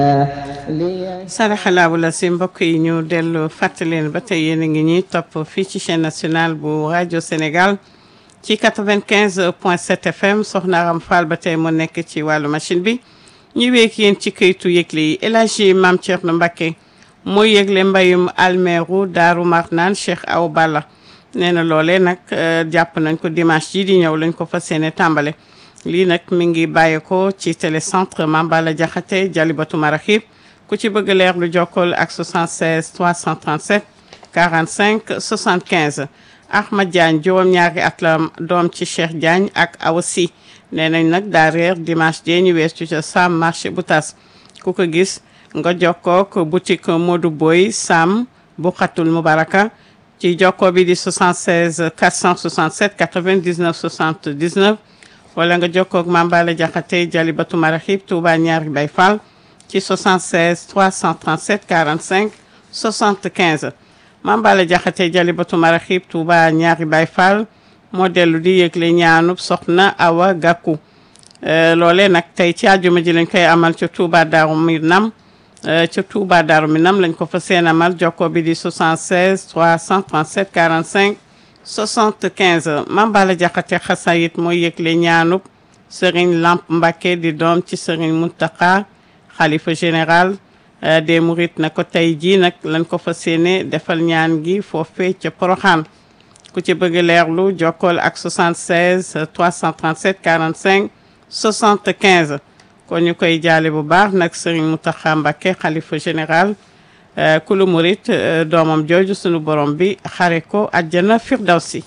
saraxalaabu la si mbokk yi ñu dellu fàttaleen ba tey yéen a ngi ñuy topp fii ci chaîne nationale bu rajo Sénégal ci 95 point 7 FM soxna Aram Fall ba tey mu nekk ci wàllu machine bi ñu week yéen ci këytu yëgle yi El Hadji Mame Thierno Mbacké mooy yëgle mbayum almeeru Daaru Marnaan Cheikh Aw Balla nee na loolee nag jàpp nañ ko dimanche ji di ñëw lañ ko fas yéene tàmbale lii nag mi ngi bàyyeekoo ci télécentre Mame Balla Diakhaté Jalibatu Maraxib ku ci bëgg leer lu jokkool ak 76 337 45 75 Ahmad Diagne juróom-ñaari at la doom ci Cheikh Diagne ak Awa Sy nee nañ nag daa réer dimanche jee ñu wees ci ca Sam marché bu tas ku ko gis nga jokkook boutique Modou Boy Sam bu xatul Mubaraka ci jokkoo bi di 76 467 99 79 wala nga jokkook Mame Balla Diakhaté Jalibatu Maraxib Touba ñaari Bay Fall ci 76 337 45 75 Mame Balla Diakhaté Jalibatu Maraxib Touba ñaari Bay Fall moo dellu di yëgle ñaanub soxna Awa Gakou loole nag tey ci àjjuma ji lañ koy amal ca Touba Daaru Minam ca Touba Daaru Minam lañ ko fa seen amal jokkoo bi di 76 337 45 75 Mame Balla Diakhaté xasayit mooy yëgle ñaanub Serigne Lamp Mbacké di doom ci Serigne Mountakha xalifa général des Mourides na ko tey jii nag lañ ko fa séene defal ñaan gi foofee ca Poroxaan ku ci bëgg leerlu jokkool ak 76 337 45 75 kon ñu koy jaale bu baax nag Serigne Mountakha Mbacké xalifa général kulu murit doomam jooju sunu borom bi xare ko àjjana firdawsi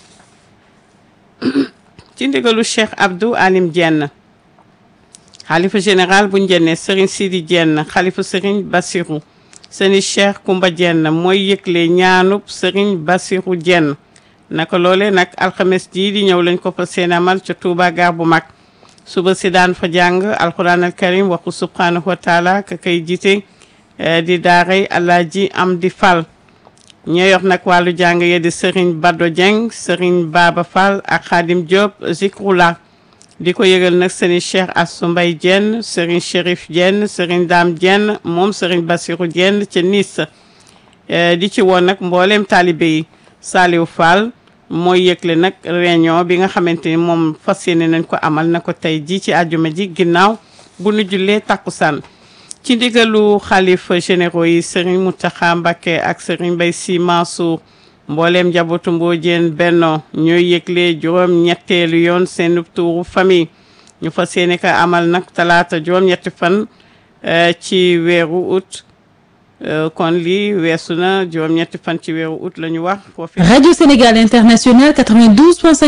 ci ndigalu Cheikh Abdou Alim Diène xalifa général bu njenne Serigne Sidi Diène xalifa Serigne Bassirou seeni Cheikh Koumba Diène mooy yëgle ñaanub Serigne Bassirou Diène naka loole nag alxames jii di ñëw lañ ko fa seen amal ca Touba gar bu mag suba si daan fa jàng alquran al karim waxu subhanahu wa taala ka kay jiite di daaray Alaaji Amdi Fall ñoo yor nag wàllu jàng ye di Serigne Bado Dieng Serigne Baba Fall ak Khadim Diop Zikrula di ko yëgal nag Serigne Cheikh Assou Mbaye Dieng Serigne Chérif Dieng Serigne Dame Dieng moom Serigne Bassirou Dieng ca Nice di ci woon nag mbooleem taalibe yi Saliou Fall mooy yëgle nag réunion bi nga xamante ni moom fas yéene nañ ko amal na ko tey ji ci àjjuma ji ginnaaw bu nu jullee takkusaan ci ndigalu xalifa généraux yi Serigne Mountakha Mbacké ak Serigne Mbaye Sy Mansour mbooleem njabootu Mbodiène Benno ñooy yëgle juróom ñetteelu yoon seen tuuru famille ñu fas yéene ko amal nag talaata juróom ñetti fan ci weeru août kon lii weesu na juróom ñetti fan ci weeru août la ñu wax foofu Radio Sénégal International 92.5